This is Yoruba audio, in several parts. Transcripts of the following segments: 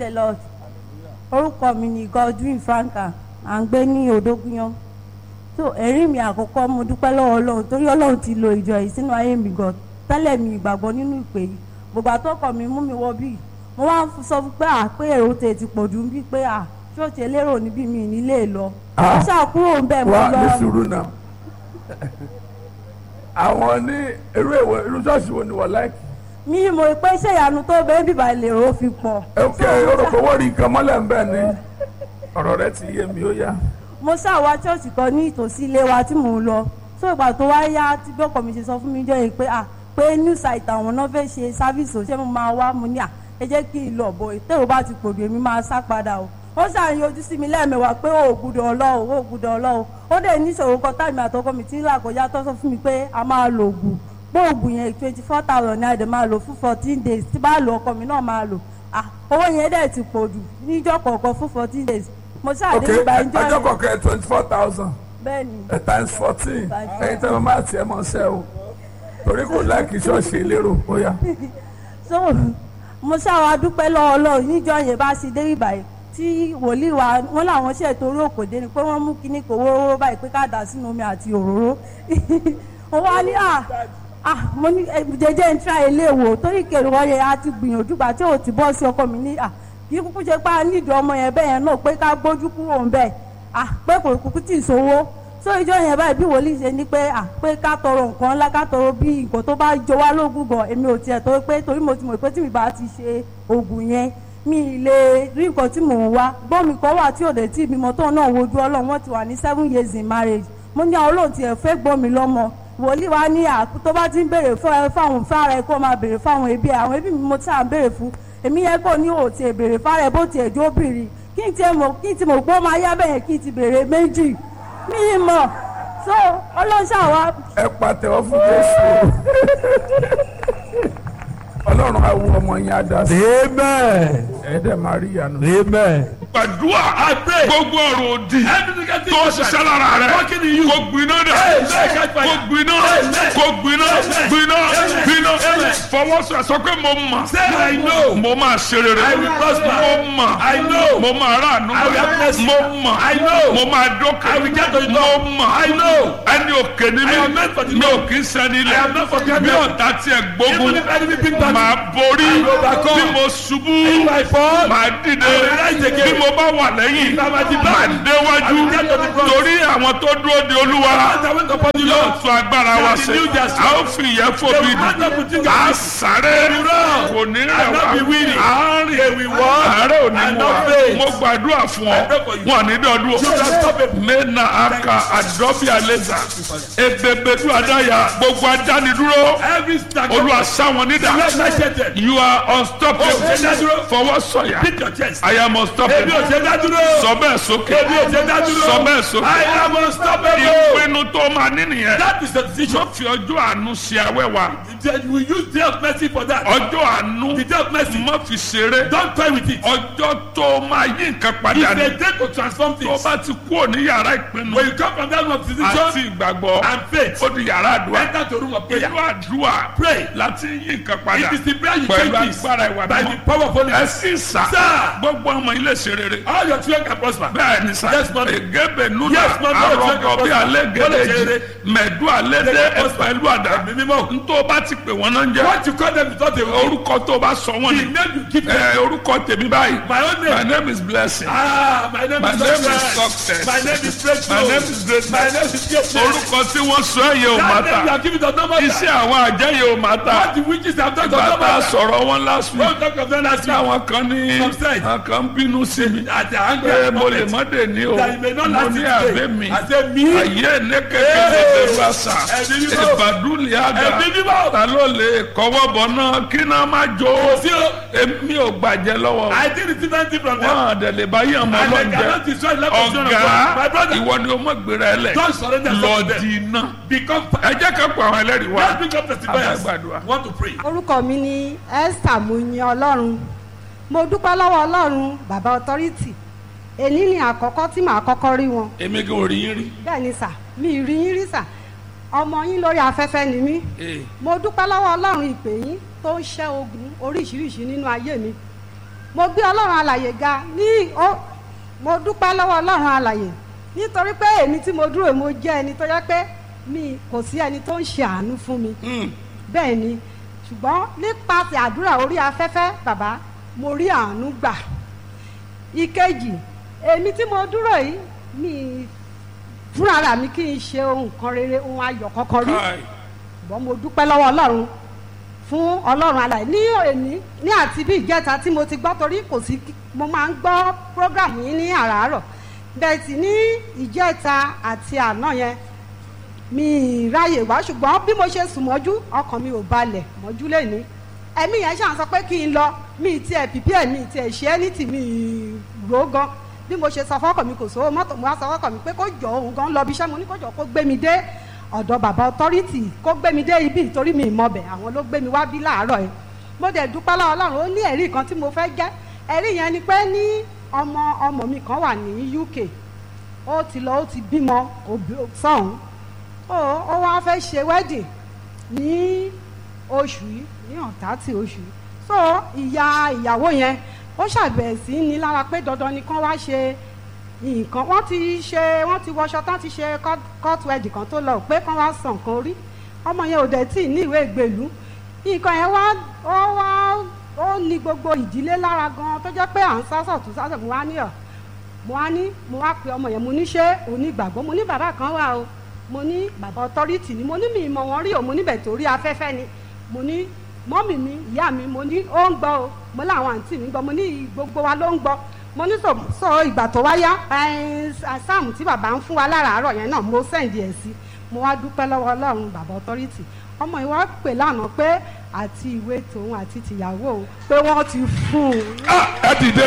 the lord orúkọ mi ni godwin franka à ń gbé ní odógúnyán so ẹ̀rí mi àkọ́kọ́ mo dúpẹ́ lọ́wọ́ ọlọ́run torí ọlọ́run ti lo ìjọ yìí sínú ayé mi gan tẹ́lẹ̀ mi ìgbàgbọ́ nínú ìpè yìí gbogbo àtọ́kọ̀ mi mú mi wọ bíi mo wá ń sọ fún pé à pé èrò tè ti pọ̀ jù ń bí pé à ṣọ́ọ̀ṣì elérò níbí mi nílé lọ Ah. mo ṣàkúrò ń bẹ̀ mo wá ní lọ sùúrù náà àwọn ní irú èwo irú ṣọ́ọ̀ṣì wo ni wọ́n láìkì. mi mo pé ṣé ìyanu tó bẹ́ẹ̀ bíbá lèrò fi pọ̀ ok orúkọ owó rí nǹkan mọ́lẹ̀ ń bẹ̀ ni ọ̀rọ̀ rẹ ti yé mi ó yá. mo ṣàwá ṣọ́ọ̀ṣì kan ní ìtòsí ilé wa tí mò ń lọ so ìgbà tó wá yá tí bọ́kọ̀ mi ṣe sọ fún mi jọ yìí pé à pé new site àwọn náà fẹ́ ṣe sáfíìsì ṣé mo máa wá mo ní à ẹ jẹ́ kí n lọ bọ̀ ìtẹ̀rù bá ti pòdù èmi máa sá padà o ó ṣàyàn ojú sí mi lẹ́ẹ̀mẹwàá pé ó gbúdọ̀ ọlọ́run ó gbúdọ̀ ọlọ́run ó dẹ̀ níṣòro kan táìmì àtọkọ mi tí ń là kọjá tó sọ fún mi pé a máa lo oògùn pé oògùn yẹn twenty four thousand ní àdè máa lò fún fourteen days tí bá lo ọkọ mi náà máa lò ah owó yẹn dẹ̀ ti pòdù níjọ́ kọ̀ọ̀kan fún fourteen days mo ok ṣàdé ìgbà ìjọ ọjọ́ yẹn kọ̀ọ̀kan twenty four thousand bẹ́ẹ̀ ni times fourteen Times ẹ̀yin tẹ́ mo máa tiẹ̀ mọ́ sẹ́ o torí kò láìkì ṣọ́ọ̀ṣì elérò ó yá. so mo ṣàwọn adúpẹ́ lọ́wọ́ ọlọ́run níjọ́ yẹn bá ṣe dé ìbàyẹ̀ tí wòlíì wa wọn làwọn ṣe torí òkòdé ni pé wọ́n mú kíní kò wóró báyìí pé ká dà sínú omi àti òróró wọ́n wá ní à à mo ní ẹ, jẹjẹ ń tra ilé wò torí kèrè wọ́n yẹ á ti gbìyànjú gbà tí ò ti bọ́ sí ọkọ mi ní à kí kúkú ṣe pé a nídìí ọmọ yẹn bẹ́ẹ̀ yẹn náà pé ká gbójú kúrò ń bẹ̀ à pé kò kúkú tì í sówó so ìjọ yẹn báyìí bí wòlíì ṣe ní pé à pé ká tọrọ nǹkan ńlá ká tọrọ bí nǹkan tó bá jọ wá lógún gan èmi ò tiẹ̀ tó pé torí mo ti mọ̀ pé tí mi bá ti ṣe oògùn yẹn mi ì lè rí nǹkan tí mò ń wá gbọ́n mi kan wà tí òde tí ìbímọ tó náà wojú ọlọ́run wọ́n ti wà ní seven years in marriage mo ní àwọn olóhùn tiẹ̀ fẹ́ gbọ́n mi lọ́mọ wòlíì wa ní à tó bá ti ń béèrè fún ẹ fáwọn fára ẹ kó máa béèrè fáwọn ẹbí ẹ àwọn ẹbí mi mo ti à ń béèrè fún èmi yẹ kó ní òtí ẹ béèrè fára ẹ bó tiẹ̀ jó bìrì kí n tiẹ̀ mọ̀ kí n ti mọ̀ pé ó máa yá bẹ́ẹ̀ kí n ti béèrè méjì mi ì mọ̀ so ọlọ́ṣà wa ẹ pàtẹ́wọ́ fún jésù ọlọ́run á wo ọmọ yẹn á dá sí Amen. ẹ dẹ̀ máa rí ìyanu. Amen. gbàdúrà gbogbo ọ̀rọ̀ òdì tó ṣiṣẹ́ lára rẹ̀ kò gbiná dẹ̀ kò gbiná kò gbiná gbiná gbiná fọwọ́sọ sọ pé mo mọ̀ mo máa ṣe rere mo mọ̀ mo máa ráàánú mo mọ̀ mo máa dókè mo mọ̀ ẹni òkè ni mí mi ò kì í sẹ́ni ilẹ̀ bí ọ̀tá tiẹ̀ gbógun máa borí bí mo ṣubú máa dìde bí mo bá wà lẹ́yìn máa déwájú torí àwọn tó dúró de olúwa yóò tún agbára wa ṣe a ó fi ìyẹn fòbi dì a sáré kò ní rẹ̀ wá a rìn àárẹ̀ ò ní mú wa mo gbàdúrà fún ọ wọn ní dọdún o mena aka adọ́bí alẹ́zà ebebedu adaya gbogbo adánidúró olúwa sáwọn nídà you are unstoppable fọwọ́ sọ̀yà I am unstoppable sọ bẹ́ẹ̀ sókè sọ bẹ́ẹ̀ sókè ìpinnu tó máa ní nìyẹn tó fi ọjọ́ àánú ṣe awẹ́wà We use day of mercy for that. ọjọ́ àánú The day of mercy. má fi ṣeré Don't play with it. ọjọ́ tó máa yí nǹkan padà It's ní a day to transform tó things. bá ti kúrò ní yàrá ìpinnu When you come from that room of àti decision ìgbàgbọ́ and faith, ó di yàrá àdúrà enter to room of prayer. pẹ̀lú àdúrà Pray. láti yí nǹkan padà It is the prayer you pẹ̀lú take this agbára ìwà by the mímọ́ power of Holy ẹ Ghost. sì sà Sir. gbogbo ọmọ ilé ṣe rere All your children can prosper. bẹ́ẹ̀ ni sà Yes, ma'am. egebe nuna Yes, ma'am. arọgọ bí alẹ́ Wọ́n lè ṣe gẹ́gẹ́ rere. mẹ̀dú alẹ́ dé ẹ̀pẹ̀lú àdá Ẹ̀mí mímọ́. ntọ́ bá ti pè wọ́n náà ń jẹ́ What you call them is not a word. orúkọ tó bá sọ wọ́n The ni name you give them. ẹ orúkọ tèmi báyìí My own name. my name is blessing Ah, my name My is name is success. success. My name is breakthrough. My name is greatness. My name is greatness. orúkọ tí wọ́n sọ ẹ̀yẹ ò má That name you ta are giving does not matter. iṣẹ́ àwọn àjẹyẹ ò má ta What the witches have done does not bàtà matter. sọ̀rọ̀ wọn last week Don't talk of them last week. táwọn kan ní Some said. àwọn kan ń bínú sí mi At the anger pé of mo lè moment. má dé ní o That you may not mo last ní it àbẹ́ today. mi I say me. ayé ní kékeré bẹ̀rù àṣà Ẹ̀mí mímọ́. ìbàdúlì àgà Ẹ̀mí mímọ́. ta ló lè kọ́wọ́ bọ̀ náà kí náà má jó Sí o. èmi ò gbàjẹ́ lọ́wọ́ I did receive anything from them. wọn àdẹ̀lẹ̀ bá yàn mọ́ And they lọ́njẹ́ cannot destroy the life of children of ọ̀gá God. My brother, ìwọ ni o mọ̀ gbéra ẹ lẹ̀ don't surrender lọ yourself to di them. iná Become ẹ jẹ́ ká pa àwọn ẹlẹ́rìí wá Let's pick up testifiers. Àgbàdua. Want to pray. orúkọ mi ni esther muyin ọlọ́run mo dúpẹ́ lọ́wọ́ ọlọ́run bàbá ọtọ́rìtì èní ni àkọ́kọ́ tí màá kọ́kọ́ rí wọn èmi kò rí yín rí bẹ́ẹ̀ ni sà mi ì rí yín rí sà ọmọ yín lórí afẹ́fẹ́ ni mí mo dúpẹ́ lọ́wọ́ ọlọ́run ìpè yín tó ń ṣẹ́ ogun oríṣiríṣi nínú ayé mi mo gbé ọlọ́run alàyè ga ní ó mo dúpẹ́ lọ́wọ́ ọlọ́run alàyè nítorí pé èmi tí mo dúró mo jẹ́ ẹni tó yẹ pé mi kò sí ẹni tó ń ṣe àánú fún mi bẹ́ẹ̀ ni ṣùgbọ́n nípasẹ̀ àdúrà orí afẹ́fẹ́ bàbá mo rí àánú gbà ìkejì èmi tí mo dúró yìí mi fúnra ra mi kí n ṣe ohun kan rere ohun ayọ̀ kankan rí Káì. ṣùgbọ́n mo dúpẹ́ lọ́wọ́ ọlọ́run fún ọlọ́run alàyè ní òní ní àti bí ìjẹta tí mo ti gbọ́ torí kò sí mo máa ń gbọ́ program yìí ní àràárọ̀ bẹ́ẹ̀ sì ní ìjẹta àti àná yẹn mi ì ráyè wá ṣùgbọ́n bí mo ṣe sùn mọ́jú ọkàn mi ò balẹ̀ mọ́jú lẹ́ni ẹ̀mí yẹn ṣàn sọ pé kí n lọ mi ì tiẹ̀ pìpì ẹ̀ mi ì tiẹ̀ ṣe é ní tì mí ì rò ó gan bí mo ṣe sọ fọ́kàn mi kò sówó mọ́tò mo wá sọ fọ́kàn mi pé kó jọ òun gan lọ bí iṣẹ́ mo ní kó jọ kó gbé mi dé ọ̀dọ̀ bàbá ọtọ́rìtì kó gbé mi dé ibi ìtorí mi ìmọ̀bẹ̀ àwọn ló gbé mi wá bí láàárọ̀ yẹn mo dẹ̀ dúpẹ́ lọ́wọ́ ọlọ́run ó ní ẹ̀rí kan tí mo fẹ́ jẹ́ ẹ̀rí yẹn ni pé ní ọmọ ọmọ mi kan wà ní UK ó ti lọ ó ti bímọ òbí- sọ́hún ó ó wá fẹ́ ṣe wedding ní oṣù yìí ní ọ̀tá tí oṣù yìí so ìyá ìyàwó yẹn ó ṣàbẹ̀wò sí ní lára pé dandan ni kán wá ṣe nǹkan wọ́n ti ṣe wọ́n ti wọṣọ tán ti ṣe court- court wedding kan tó lọ pé kán wá san nǹkan orí ọmọ yẹn ò dẹ̀ tí ì ní ìwé ìgbèlú nǹkan yẹn wá ó wá ó ní gbogbo ìdílé lára gan tó jẹ́ pé à ń sásọ̀ tó sásọ̀ mo wá ní ọ̀ mo wá ní mo wá pe ọmọ yẹn mo ní ṣé onígbàgbọ́ mo ní bàbá kan wà o mo ní bàbá ọtọ́rìtì ni mo ní mi ìmọ̀ wọn rí o mo níbẹ̀ torí afẹ́fẹ́ ni mo ní mọ́mì mi ìyá mi mo ní ó ń gbọ́ o mo láwọn àǹtí mi ń gbọ́ mo ní gbogbo wa ló ń gbọ́ mo ní sọ sọ ìgbà tó wá yá sáàmù tí bàbá ń fún wa láràárọ̀ yẹn náà mo sẹ́ǹdì ẹ̀ sí mo wá dúpẹ́ lọ́wọ́ ọlọ́run bàbá ọtọ́rìtì ọmọ yìí wá pè lánàá pé àti ìwé tòun àti tìyàwó òun pé wọ́n ti fún un Ah, ẹ dìde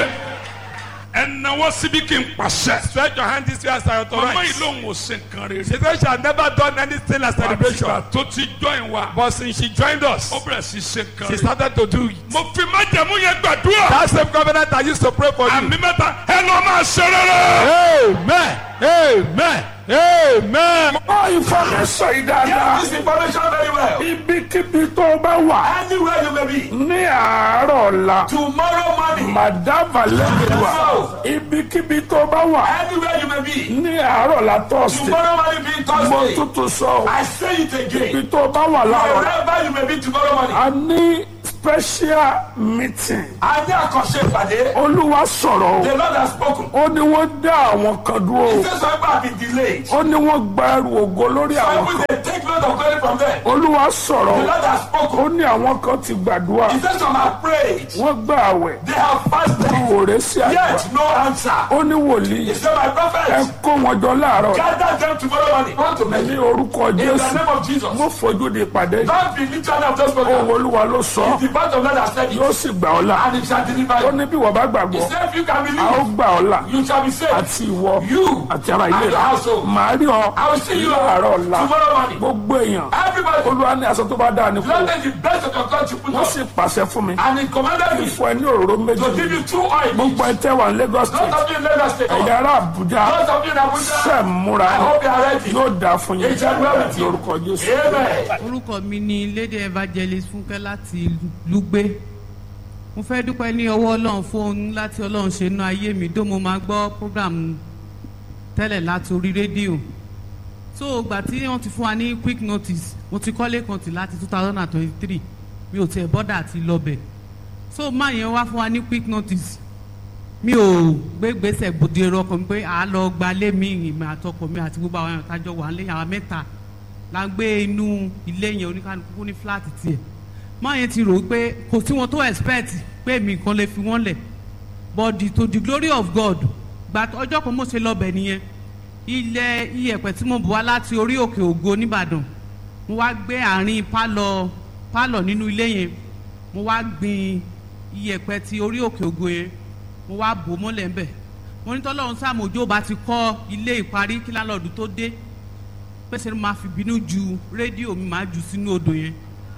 ẹ náwó síbi kí n pàṣẹ. Stretch your hand this way as I mama yìí authorize. lòun ò ṣe nǹkan rere. She said she had never done anything like celebration. àtìgbà tó ti join wa. But since she joined us, ó bẹ̀rẹ̀ sí ṣe nǹkan she rere. started to do it. mo fi májẹ̀mú yẹn gbàdúrà. That same covenant I used to pray for you. àmì mẹ́ta ẹ lọ́ máa ṣe rere. Amen. Amen. Amen. Ọ ìfọ̀mẹ́sọ̀ yìí dáadáa. This information very well. Ibikíbi tó o bá wà Anywhere you may be. ní àárọ̀ ọ̀la. Tomorrow morning. Màdàbà lẹ́gbẹ̀wá. Ibikíbi tó o bá wà Anywhere you may be. ní àárọ̀ ọ̀la tọ́sí. Tomorrow morning being Mo Thursday. tútù sọ o. I say it again. Ibi tó o bá wà láàárọ̀. Wherever you may be tomorrow morning. A ní special meeting. A ní àkànṣe ìpàdé. Olúwa sọ̀rọ̀ o. The Lord has spoken. Ó ní wọ́n dá àwọn kan dúró o. He says some people have been delayed. Ó ní wọ́n gba ẹrù ògo lórí Some àwọn people kan. they take note of glory from them. Olúwa sọ̀rọ̀ The o. Lord has Ó spoken. ní àwọn kan ti gbàdúrà. He says some have prayed. Wọ́n gbà àwẹ̀. They have fasted. Òòrè sí àgbà. Yet no answer. Ó ní wòlíì. He said my Ẹ prophet. kó wọn jọ láàárọ̀. Gather them tomorrow morning. Come to me. Ní orúkọ In the Jésù. name of Jesus. Mo fojú di ìpàdé. Don't be literally of those Ohun program. Olúwa ló sọ. The part of God has said Yóò it. sì gbà ọ́ là. And it shall deliver Ó you. ní bí wọ́n bá He gbàgbọ́. said if you can A ó believe, gbà ọ́ là. you shall be saved. Àti ìwọ. You Àti ara ilé and your rẹ̀. household. Màá rí ọ. I will see you Láàárọ̀ ọ̀la. tomorrow morning. Gbogbo èèyàn. Everybody. Olúwa ní aṣọ tó bá dáa ní kú. Lord take the best of your country put Wọ́n on. sì pàṣẹ fún mi. And he commanded me Fún ẹ ní òróró méjì. to give you two oil. Gbogbo ẹ tẹ́ wà ní Lagos Those State. of you in Lagos State. Ẹ̀yà ará Àbújá. Those of you in Abuja. Ṣé múra I hope you are ready. yóò dáa fún yín. It shall well with you. Lórúkọ Jésù. Amen. orúkọ mi ni lady evangelist fúnkẹ́ láti lùgbé mo fẹ́ dúpẹ́ ní ọwọ́ ọlọ́run fún ohun láti ọlọ́run ṣe inú ayé mi dó mo máa gbọ́ program tẹ́lẹ̀ láti orí rédíò so ìgbà tí wọ́n ti fún wa ní quick notice mo ti kọ́lé kan tì láti two thousand and twenty-three mi ò tiẹ̀ bọ́dà àti lọ́bẹ̀ so máa yẹn wá fún wa ní quick notice mi ò gbé gbèsè gbòde ẹrọ ọkọ mi pé à á lọ gbalé mi ìmọ̀ àtọkọ mi àti gbogbo àwọn èèyàn tájọ wà lẹ́yìn àwọn mẹ́ta la ń gbé inú ilé yẹn oníkanukú ní fúláàtì tiẹ̀ máa yẹn ti rò ó pé kò sí wọn tó expect pé mi nǹkan lè fi wọ́n lẹ̀ but the, to the glory of God gba ọjọ́ kan mo ṣe lọ́bẹ̀ nìyẹn ilẹ̀ iyẹ̀pẹ̀ tí mo bù wá láti orí òkè ògo nìbàdàn mo wá gbé àárín pálọ̀ pálọ̀ nínú ilé yẹn mo wá gbin iyẹ̀pẹ̀ ti orí òkè ògo yẹn mo wá bò ó mọ́lẹ̀ ńbẹ̀ mo ní tọ́lọ́run sàmójó bá ti kọ́ ilé ìparí kí lálọ́ọ̀dù tó dé pèsè ni màá fi bínú ju rédíò mi màá jù sínú odò yẹn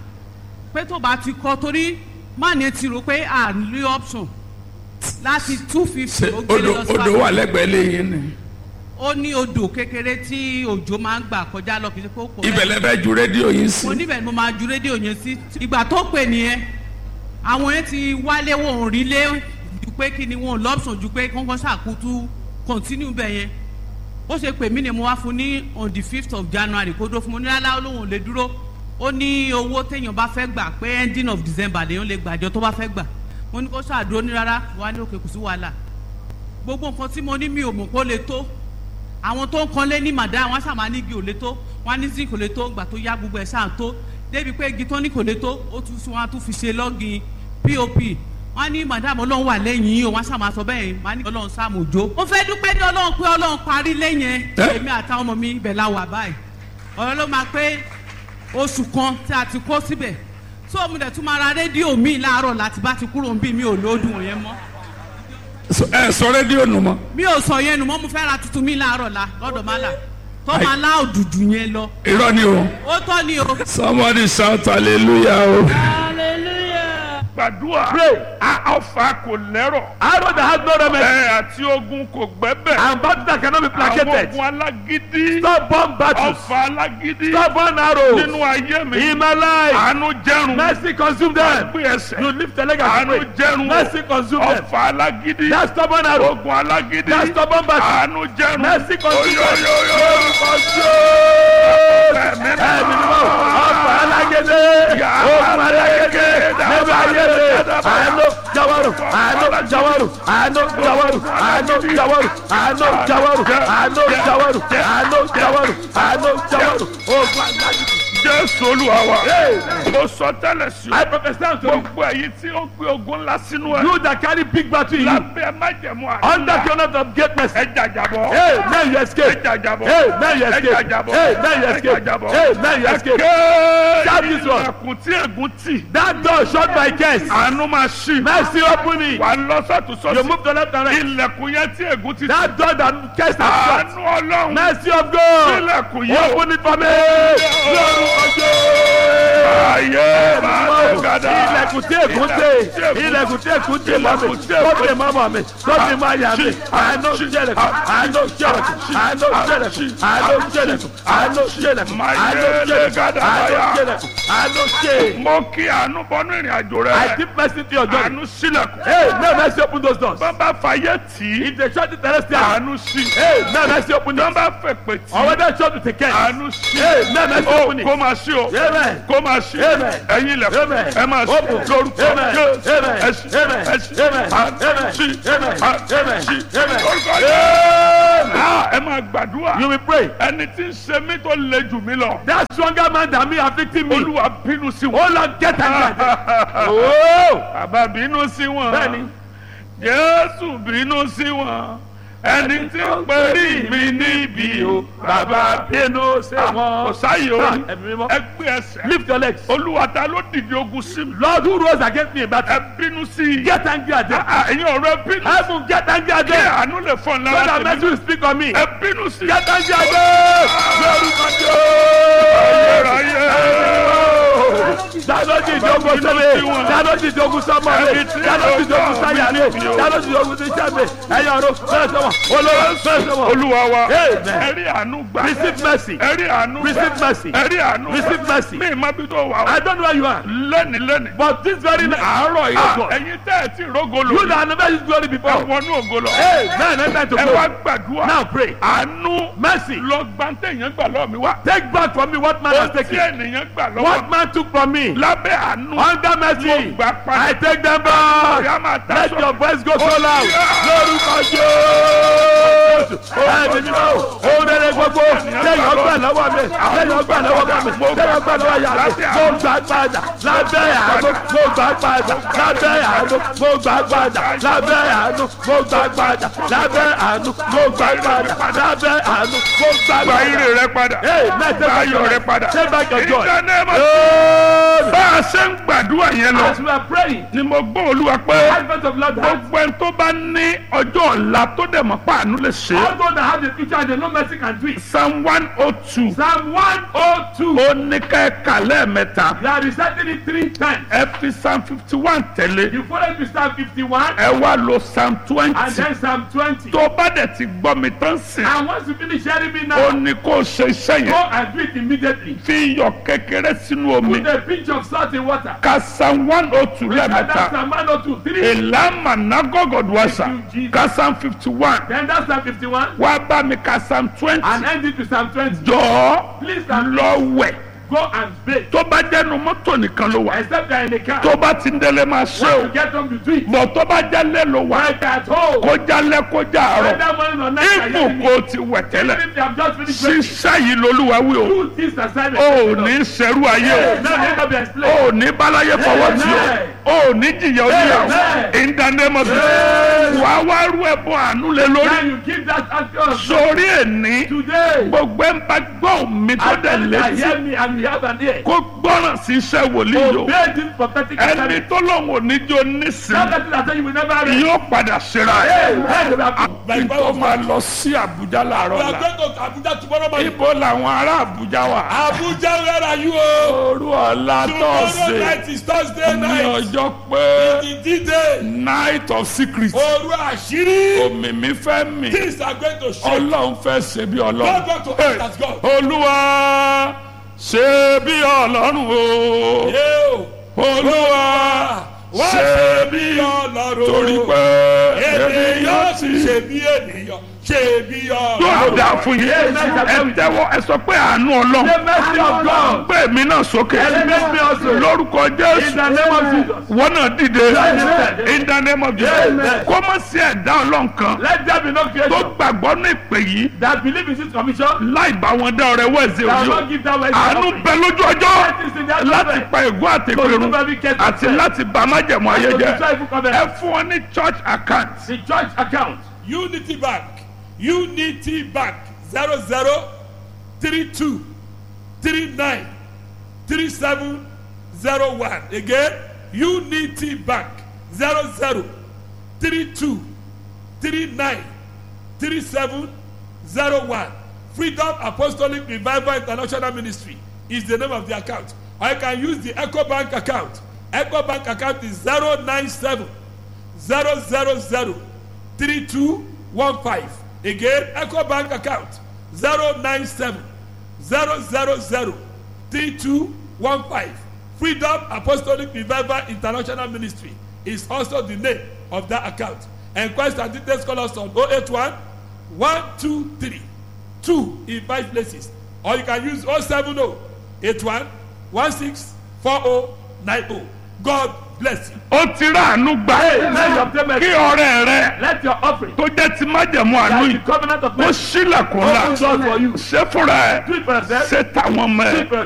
pé tó bá ti kọ́ torí má ní ti rò pé à ń lé option láti two fifty ó gbélé Odò lọ sí odò wà lẹ́gbẹ̀ẹ́ lẹ́yìn ni. ó ní odò kékeré tí òjò máa ń gbà kọjá lọ kì í ṣe pé ó pọ̀ Ibẹ̀ lẹ fẹ́ ju rédíò yín sí. mo níbẹ̀ ni mo máa ju rédíò yẹn sí ìgbà tó pè nìyẹn àwọn yẹn ti wálé wọn ò rí lé ju pé kí ni wọn lọ́pṣọ̀n ju pé kọ́ńkọ́ ṣàkótú continue bẹ́ẹ̀ yẹn ó ṣe pè mí ni mo wá fún ní on the fifth of january kó dó fún mo ní rárá olóhùn ò lè dúró ó ní owó téèyàn bá fẹ́ gbà pé ending of december lèèyàn lè gbàjọ tó bá fẹ́ gbà mo ní kó ṣàdúró ní rárá wà ní òkè kò sí wàhálà gbogbo nǹkan tí mo ní mi ò mọ̀ kó lè tó àwọn tó ń kanlé ní màdá wọn ṣàmà ní igi ò lè tó wọn ní zinc kò lè tó gbà tó yá gbogbo ẹ̀ ṣáà tó débi pé igi tó ní kò lè tó ó tún sí wọn á tún fi ṣe lọ́gìn pop wọn ní madam ọlọ́run wà lẹ́yìn yìí o wọn ṣàmà sọ bẹ́ẹ̀ wọn ní ọlọ́run sáàmù òjò. mo fẹ́ dúpẹ́ ní ọlọ́run pé ọlọ́run parí lẹ́yìn ẹ̀ èmi àtàwọn ọmọ mi ibẹ̀ la wà báyìí ọ̀rọ̀ ló máa pé oṣù kan tí a ti kó síbẹ̀ tó mo dẹ̀ tún máa ra rédíò mi láàárọ̀ láti bá ti kúrò ń bí mi ò lóòdùn òyìn mọ́ ẹ sọ rédíò nù mọ́. mi ò sọ yẹn nù mọ́ mo fẹ́ ra tuntun mi láàárọ̀ la lọ́dọ̀ má là tó máa lá òdùdù yẹn lọ irọ́ ni o. ó tọ́ ni o. somebody shout hallelujah o. gbàdúrà a ọfà kò lẹ́rọ̀ Arrow that has no remedy. ẹ àti ogun kò gbẹ́bẹ̀ And battles that cannot be àwọn placated. ogun alágídí Stubborn battles. ọfà alágídí Stubborn arrows. nínú ayé mi In my life. àánú jẹrun Mercy consume them. gbé ẹsẹ̀ You lift the leg and àánú pray. jẹrun Mercy consume them. ọfà alágídí That stubborn arrow. ogun alágídí That stubborn battle. àánú jẹrun Mercy consume them. oyoyoyo Ẹ̀mí ni mo ọ̀pọ̀ alágédé. Ogun alágédé. Níbi ayé mi. Àánú jawaru. Àánú jawaru. Àánú jawaru. Àánú jawaru. Àánú jawaru. Àánú jawaru. Àánú jawaru. Àánú jawaru. Ogun alágédé. jésù olúwa wa mo sọ tẹ́lẹ̀ sí I o prophesy unto you. gbogbo èyí tí ó gbé ogun ńlá sínú ẹ You that carry big battle in you. lábẹ́ májẹ̀mú Under àdúrà the honor of greatness. ẹ jàjàbọ̀ Hey, now you ẹ escape. jàjàbọ̀ Hey, now you ẹ escape. jàjàbọ̀ Hey, now you ẹ escape. jàjàbọ̀ Hey, now you escape. Shout this one. ilẹ̀kùn tí ègún tì That door shut by curse. àánú máa ṣí Mercy open it. wà lọ sọ́tún You sọ́tún move to left and right. ilẹ̀kùn yẹn tí ègún ti tì That door that curse has shut. àánú ọlọ́run Mercy of God. ilẹ̀kùn yẹn Open it for me. Lórúkọ ayé máa lọ gàdá ilẹ̀kùn tí èkún tè ilẹ̀kùn tí èkún tè mọ́ mi tó tè mọ́ mọ́ mi tó tè mọ́ àyà mi àánú jẹlẹ̀kùn àánú jẹlẹ̀kùn àánú jẹlẹ̀kùn àánú jẹlẹ̀kùn àánú jẹlẹ̀kùn àánú jẹlẹ̀kùn àánú jẹlẹ̀kùn àánú jẹ. mo kí àánú bọ́nú ìrìn àjò I rẹ deep mercy to your journey. àánú sílẹ̀kùn Hey, may mercy open those doors. bàbá fàyè tì í If they shut the terrestrial, àánú sí hey, may mercy open it. bàbá fèpè tì Or í whether shut the ticket, àánú sí hey, may mercy ó open it. kó máa sí o Amen. kó máa sí Amen. ẹ̀yin ilẹ̀kùn Amen. ẹ máa sí Open. lórúkọ Amen. Jésù Amen. ẹ sí Amen. ẹ sí Amen. àánú Amen. sí Amen. àánú Amen. sí Amen. lórúkọ Amen. Jésù ẹ máa gbàdúrà You will pray. ẹni tí ń ṣe mí tó le jù mí lọ That stronger man than me afflicting me. olúwa bínú sí wọn. Oh Lord, get angry. Oh, bàbá bínú sí wọn. Bẹ́ẹ̀ni. jésù bínú sí wọn. ẹni tí ń pèrí mi níbi o. bàbá bínú sí Ah, wọn. kò sáyé o. Ah, ẹ̀mí mímọ́. ẹ gbé ẹsẹ̀. Lift your legs. olúwa ta ló dìde ogun sí mi. Lord who rose against me in battle. ẹ bínú sí i. Get angry at them. Ah, ẹ̀yin ọ̀rọ̀ ẹ bínú. Heaven, get angry at kí them. àánú lè fọ́n So lára that mercy tèmi. will speak on me. ẹ bínú sí i. Get angry at them. Lórúkọ Jésù. Dáná ti ìdógún sọ́mi. Dáná ti ìdógún sọ́mọ mi. Dáná ti ìdógún sáyà mi. Dáná ti ìdógún síṣẹ́ mi. Ẹ̀yin ọ̀run fẹ́ sọ́mọ. Olówó fẹ́ sọ́mọ. olúwa wa. Amen. ẹ rí àánú gbà. Receive mercy. ẹ rí àánú gbà. Receive mercy. ẹ rí àánú gbà. Receive mercy. mi ì má bí tó wà o. I don't know where you are. lẹ́ni lẹ́ni. But this very night, àárọ̀ yìí Ah, lọ́gbọ̀n. ẹ̀yin tẹ́ ẹ ti rógo lò. You that never used glory ẹ before. wọnú ògo lọ. Hey, man, it's time to ẹ wá go. gbàdúrà. Now pray. àánú Mercy. lọ gbàǹtẹ̀ yẹn gbà lọ́ọ̀ mi wá. Take back from me what man has ó tí taken. ènìyàn gbà lọ́wọ́ What man took from me. lábẹ́ àánú. Under mercy. Mo gbà padà. I take them back. Ọ̀yá máa ta Let sọ. your voice go so Oh, loud. yeah. Lórúkọ Jésù. Ẹ̀mí mímọ́ o. Ohun rere gbogbo. Lẹ́yìn ọgbà lọ́wọ́ mi. Lẹ́yìn ọgbà lọ́wọ́ bá mi. Lẹ́yìn ọgbà lọ́wọ́ yà mí. Mo gbà padà. Lábẹ́ àánú. Mo gbà padà. Lábẹ́ àánú. Mo gbà padà. Lábẹ́ àánú. Mo gbà padà. Lábẹ́ àánú. Mo gbà padà. Lábẹ́ àánú. Mo gbà gba padà. ire rẹ padà. Hey, man, take gba back your ayọ̀ rẹ life. padà. Take back your joy. In the name of- Amen. bá a ṣe ń gbàdúrà yẹn lọ. As we are praying, ni mo gbọ́ olúwa pé advent of Lord has gbogbo ẹni tó bá ní ọjọ́ ọ̀la tó dẹ̀ mọ̀ pàánú lè ṣe é. all those that have the future and they know mercy can do it. psalm one oh two Psalm 102. ó ní ká ẹ kà lẹ́ẹ̀mẹ́ta You are reciting it three times. ẹ fi psalm fifty one tẹ̀lé You follow it to Psalm 51 ẹ wá lo psalm and twenty then Psalm 20. tó bá dẹ̀ ti gbọ́ mi tán sìn And once you finish hearing me ó now, ní kó o ṣe iṣẹ́ go yẹn and do it immediately. fi iyọ̀ kékeré sínú omi Put a pinch of of salt in water. ka psalm one oh two And that's lẹ́ẹ̀mẹ́ta Psalm 102, 3. ìlànà nagogodwasa Thank you, Jesus. ka psalm fifty one Then that's Psalm 51. wá bá mi ka psalm twenty And end it with Psalm 20. jọ̀ọ́ Please and lọ wẹ̀ go and bathe. tó bá jẹ́nu mọ́tò nìkan ló wà Except you're in the car. tó bá ti ń délé máa ṣe When o you get home, you do it. bọ̀ tó bá jálẹ̀ ló wà When you're at home. kó jálẹ̀ kó já àárọ̀ Whether morning or night, you're ibù hearing kó me. ti wẹ̀ tẹ́lẹ̀ Even if you have just finished breaking, ṣiṣẹ́ yìí lolúwa wí o do this assignment. o ò ní ṣerú ayé o. Now let me be o explained. ò ní báláyé fọwọ́ tí o o ò ní jìyà oníyàwó Amen. in the name of Jesus wà á wá rú ẹbọ àánú lé lórí Now you give that action sórí ẹni today. gbogbo ẹ̀ ń bá gbọ́ mi tó And dẹ̀ then I létí hear me and you have an ear. kó gbọ́ràn sí iṣẹ́ wòlíì yòó Obey this prophetic ẹni assignment. tó lóun ò ní jó nísìnyí That person that say you will never reach. yóò padà ṣera ẹ̀ Hey, hey, we have- kí tó máa lọ sí Àbújá láàárọ̀ We are la going to Abuja tomorrow morning. ibo làwọn ará Àbújá wà Abuja, where are you? Oh? òru ọ̀la Tomorrow tọ̀sẹ̀ night is Thursday ní night. ọjọ́ pé The D-Day. night of secret Oru àṣírí. òmìmí fẹ́ mi Things are going to shake. ọlọ́run fẹ́ ṣe bí God ọlọ́run want to act as God. olúwa ṣe bí ọlọ́run o Yóò. olúwa Wá ṣe bí Ọlọ́run. torí pé Ènìyàn ènìyàn sì ti ṣe bí ènìyàn. Ṣe bí yóò Ọlọ́run. dà fún yín ẹ tẹ́wọ́ ẹ sọ pé àánú ọlọ́run The mercy of God. gbé mi náà sókè Elevate me also. lórúkọ In jésù the name of Jesus. wọn náà dìde in the name of Jesus Amen. kó má sí ẹ̀dá ọlọ́run kan Let there be no tó creation gbàgbọ́ ní ìpè yìí that believe in this commission. láì bá wọn dá ọrẹ wẹ̀sẹ̀ That will òjò not give that way. àánú bẹ lójú ọjọ́ láti pa ègún àtẹ̀kùrú àti láti bá májẹ̀mú ayé jẹ́ ẹ fún wọn ní church account The church account. Unity Bank. Unity Bank. Zero zero three two three nine three seven zero one. Again, Unity Bank. Zero zero three two three nine three seven zero one. Freedom Apostolic Revival International Ministry is the name of the account. I can use the Echo Bank account. Echo Bank account is zero nine seven zero zero zero three two one five again eco bank account zero nine seven zero zero zero three two one five freedom apostolic revival international ministry is also the name of that account enquest and details call us on oh eight one one two three two in five places or you can use oh seven oh eight one one six four oh nine oh god bless you. ó ti rà àánú gbà Let your payment. kí ọrẹ rẹ Let your offering. tó jẹ́ ti májẹ̀mú àánú That yìí the covenant of ó mercy. sílẹ̀kùn Open ńlá doors for you. ṣé fúnra ẹ̀ Do it for yourself. ṣé táwọn ọmọ Do ẹ̀ it for your